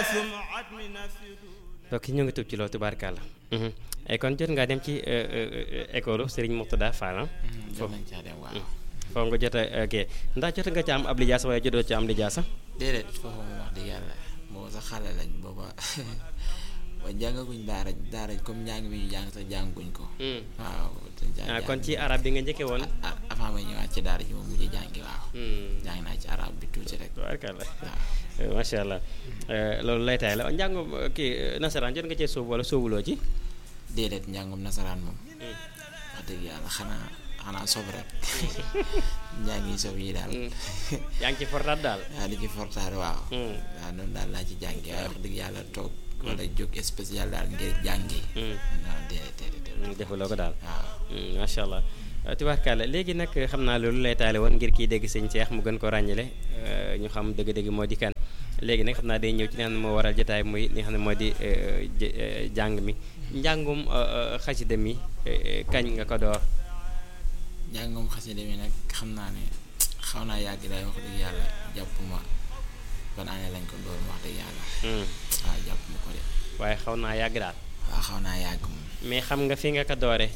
donc ñu ngi tub ci loolu tubaarkàlla ay kon jot ngaa dem ci école Serigne Mourtada Fall jot nañ caa dem waaw. foofu nga jot a kii ndax jot nga ci am ab lijaasa waaye jotoo ci am lijaasa déedéet foofu moom wax dëgg yàlla booba sax xale lañ booba ba jàngaguñ daara daara comme njàng mi ñu jàng sax jànguñ ko. waaw. ah kon ci arab bi nga njëkkee woon. ah avant ma ñëwaat ci daara ji moom mujj jàngi waaw. jàng naa ci arab bi tuuti rek. tubaarkàlla waaw. macha allah loolu lay taay la njàngum kii nasaraan jot nga cee sóobu wala sóobuloo ci. déedéet njàngum nasaraan moom. wax dëgg yàlla xanaa xanaa sob rek njàngi sob yi daal. yaa ngi ci fortaat daal. waaw di ci fortaat waaw. waaw noonu daal laa ci jàngi waaye wax dëgg yàlla toog. wala jóg spécial daal ngir jàngi. non déedéet déedéet. defuloo ko daal. waaw. macha allah tubaarkàlla léegi nag xam naa loolu lay taale woon ngir kii dégg sëñ Cheikh mu gën ko ràññale ñu xam dëgg-dëgg moo di kan léegi nag xam naa day ñëw ci li nga xam ne moo waral jotaay muy li nga xam ne moo di jàng mi njàngum xasida mi kañ nga ko door. njàngum xasida mi nag xam naa ne xaw naa yàgg daay wax dëgg yàlla jàpp ma ban année lañ ko door wax dëgg yàlla. waaw jàpp ma ko de. waaye xaw naa yàgg daal. waaw xaw naa yàgg moom. mais xam nga fi nga ko doore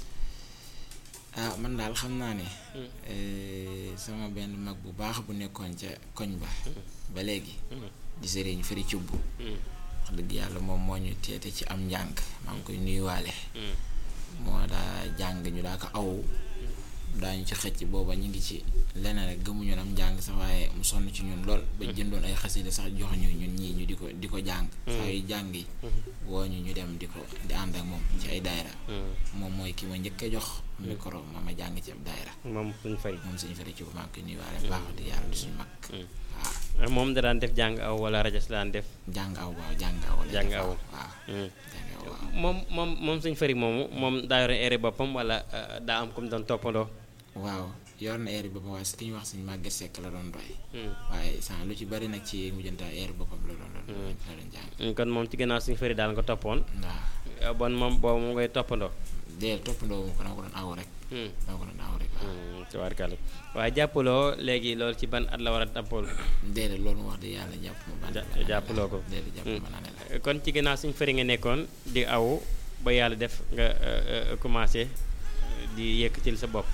ah man daal xam naa ne. sama benn mag bu baax bu nekkoon ca koñ ba. ba léegi. di sëriñ fëri cubb. wax dëgg yàlla moom moo ñu teete ci am njàng maa ngi koy nuyuwaale. moo daa jàng ñu daa ko aw. daañu ci xëcc booba ñu ngi ci leneen rek gëmuñu am njàng sax waaye mu sonn ci ñun lool. ba jëndoon ay xasida sax jox ñu ñun ñii ñu di ko di ko jàng. saa yu jàng yi. woo ñu ñu dem di ko di ànd ak moom ci ay daayra. moom mooy ki ma njëkk a jox. micro ma ma jàng ci ab daayra. moom suñ fari. moom suñu fari ci bu maa ngi koy nuyuwaale baax di yàlla di suñu mag. waaw moom da daan def jàng aw wala rajo si daan def. jàng aw waaw jàng aw. jàng aw waaw jàng aw waaw. moom moom moom suñ fari moomu moom daa yore ere boppam wala daa am comme doon toppandoo. waaw yor na air boppam waaye ki ñuy wax suñu màgget sekk la doon doy. waaye sans lu ci bari nag ci mujjanta air boppam la doon doon la doon jàng. kon moom ci gannaaw suñu fëri daal nga toppoon. waaw bon moom boobu mu ngay toppandoo. déedéet toppandoo mu ko dama ko doon aw rek. dama ko doon aw rek waaw. tubaarkàlla waaye jàppaloo léegi loolu ci ban at la war a tàppool. déedéet loolu mu wax dëgg yàlla jàpp ma ban. jàppaloo ko déedéet jàpp ma naa la. kon ci gannaaw suñu fëri nga nekkoon di aw ba yàlla def nga commencé di yëkkatil sa bopp.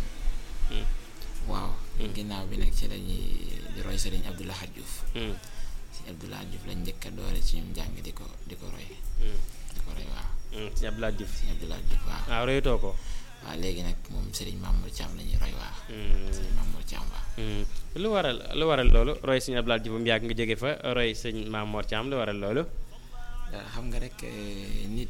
waaw. ginnaaw bi nag ci lañuy di roy Serigne Abdou Lahad Diouf. Serigne Abdou Lahad Diouf lañ njëkk a doore ci ñun jàng di ko di ko roy. di ko roy waaw. Serigne Abdou Lahad Diouf. Serigne Abdou Lahad Diouf waaw. waaw royatoo ko. waaw léegi nag moom Serigne Mamour Thiam la ñuy roy waaw. Serigne Mamour Thiam waaw. lu waral lu waral loolu roy Serigne Abdou Lahad Diouf mu yàgg nga jóge fa roy Serigne Mamour Thiam lu waral loolu. xam nga rek nit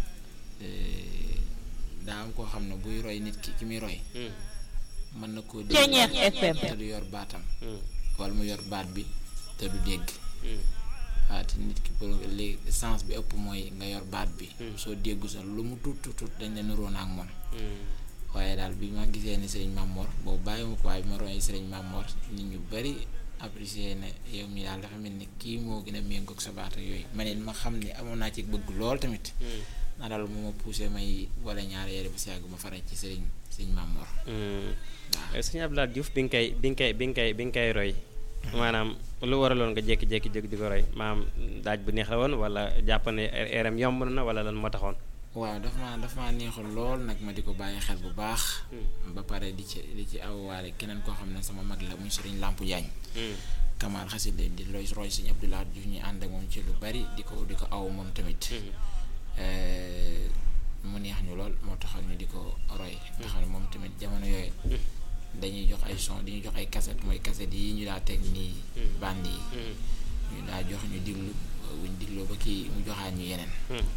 daa am koo xam ne buy roy nit ki ki muy roy. mën na koo dégg te du yor baatam wala mu yor baat bi te du dégg waaw te nit ki pour li sens bi ëpp mooy nga yor baat bi soo déggu sax lu mu tuut tuut tuut dañ la nuroon ak moom waaye daal bi ma gisee ne sëriñ Mamor boobu bàyyi ma ko waaye bi ma royee sëriñ Mamor nit ñu bari apprécié ne yow mi daal dafa mel ni kii moo gën a méngoog sa baat ak yooyu ma ne ma xam ne amoon naa ci bëgg lool tamit naa daal moo ma poussé may wala ñaari yére ba si yàgg ma faral ci sëriñ sëriñ Mamor waaw sëñ Abdou Lahad Diouf bi nga koy bi nga koy bi nga koy bi nga koy roy maanaam lu waraloon nga jékki-jékki jóg di ko roy maanaam daaj bu neex la woon wala jàpp ne eeram yomb na wala lan moo taxoon. waaw dafa maa dafa maa neexul lool nag ma di ko bàyyi xel bu baax. ba pare di ci di ci awaale keneen koo xam ne sama mag la muy sëriñ Lampu Jaañ Kamal xasida di roy roy sëñ Abdou Lahad Diouf ñu ànd ak moom ci lu bari di ko di ko aw moom tamit. mu neex ñu lool moo taxal ñu di ko roy nga xam ne moom tamit jamono yooyu dañuy jox ay son dañuy jox ay cassette mooy cassette yi ñu daa teg nii band yi ñu daa jox ñu diglu buñ digloo ba kii mu joxaat ñu yeneen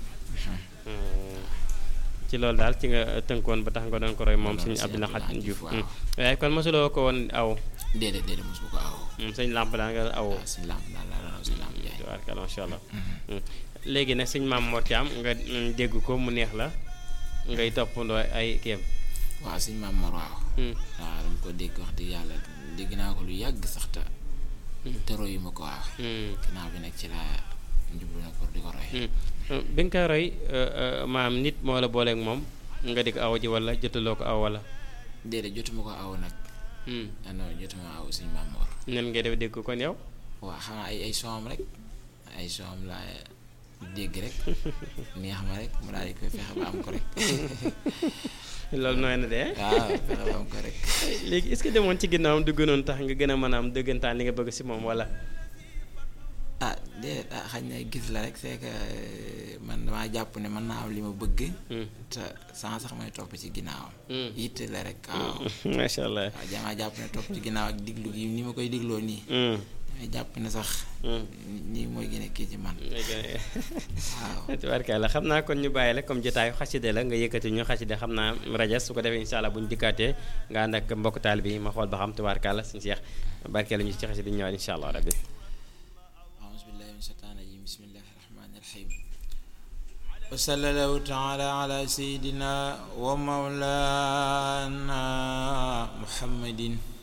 ci loolu daal ci nga tënkoon ba tax nga doon ko roy moom sëñ Abdou Lahad Diouf waaye kon mosuloo ko woon aw déedéet déedéet mosu ko aw sëñ làmp daal nga aw sëñ làmp daal laa doon sëñ làmp jaay tubaarkalla macha allah léegi nag sëñ Maam Mor Thiam nga dégg ko mu neex la ngay toppandoo ay kéem. waaw sëñ Maam Mor waaw. waaw dama ko dégg wax dëgg yàlla dégg naa ko lu yàgg sax te. te royu ma ko waaw. ginnaaw bi nag ci laa njublu na pour di ko roy. bi nga koy roy maam nit moo la booleeg moom nga di ko aw ji wala jotuloo ko aw wala. déedéet jotuma ko aw nag. non jotuma aw sëñ Maam Mor. nan ngay def dégg kon yow. waaw xanaa ay ay soom rek ay soom laa dégg rek neex ma rek mu daal di koy fexe ba am ko rek loolu nooy na de waaw fexe ba am ko rek léegi est-ce que demoon ci ginnaawam du gënoon tax nga gën a mën a am dëggantaan li nga bëgg si moom wala ah déedéet ah xañ na gis la rek c'est que man damaa jàpp ne mën naa am li ma bëgg te sans sax may topp ci ginnaawam yitte la rek waaw macha allah waaw damaa jàpp ne topp ci ginnaaw ak diglu gi ni ma koy digloo nii damay jàpp ne sax nii mooy gën a kii ci man waaw tubaarkalla xam naa kon ñu bàyyi la comme jotaayu xaside la nga yëkkati ñu xaside xam naa rajas su ko defee incha allah bu ñu dikkaatee nga ànd ak mbokk taal bi ma xool ba xam tubaarkalla suñu seex barkeelu ñu ci xaside ñu ñëwaat incha allah rabbi أعوذ بالله من الشيطان الرجيم بسم الله الرحمن الرحيم وصلى الله تعالى على سيدنا ومولانا محمد